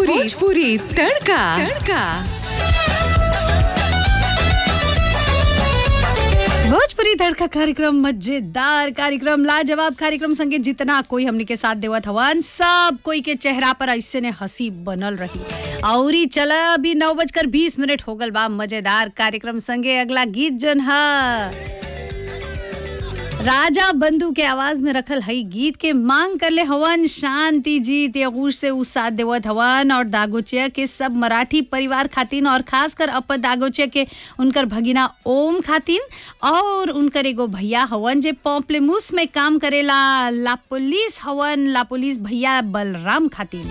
भोजपुरी भोजपुरी तड़का तड़का भोजपुरी तड़का कार्यक्रम मजेदार कार्यक्रम लाजवाब कार्यक्रम संगे जितना कोई हमने के साथ देवत हवन सब कोई के चेहरा पर ऐसे ने हंसी बनल रही औरी चला अभी नौ बजकर बीस मिनट हो गल बा मजेदार कार्यक्रम संगे अगला गीत जन है राजा बंधु के आवाज में रखल हई गीत के मांग करले हवन शांति जी तेगूश से उ साथ देवत हवन और दागोचिया के सब मराठी परिवार खातिन और खासकर अप दागोचिया के उनकर भगिना ओम खातिन और उनकर एगो भैया हवन जे पॉम्पलेमूस में काम करेला ला पुलिस हवन ला पुलिस भैया बलराम खातिन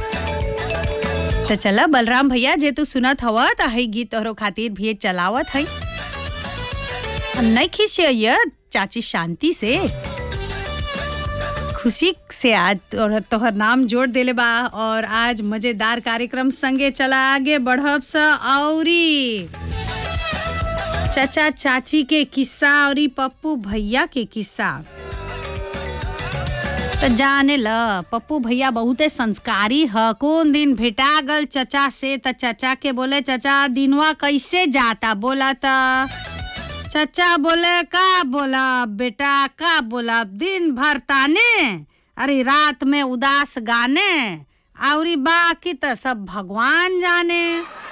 तो चला बलराम भैया जे तू सुनत हवा त हई गीत तोहरो खातिर भी चलावत हई नहीं खिसिया चाची शांति से खुशी से आज तोहर तोहर नाम जोड़ देले बा और आज मजेदार कार्यक्रम संगे चला आगे बढ़ब स औरी चचा चाची के किस्सा औरी पप्पू भैया के किस्सा तो जाने ल पप्पू भैया बहुते संस्कारी ह कौन दिन भेटा गल चचा से त चचा के बोले चचा दिनवा कैसे जाता बोला त चचा बोले का बोला बेटा का बोला दिन भर ताने अरे रात में उदास गाने औरी बाकी तो सब भगवान जाने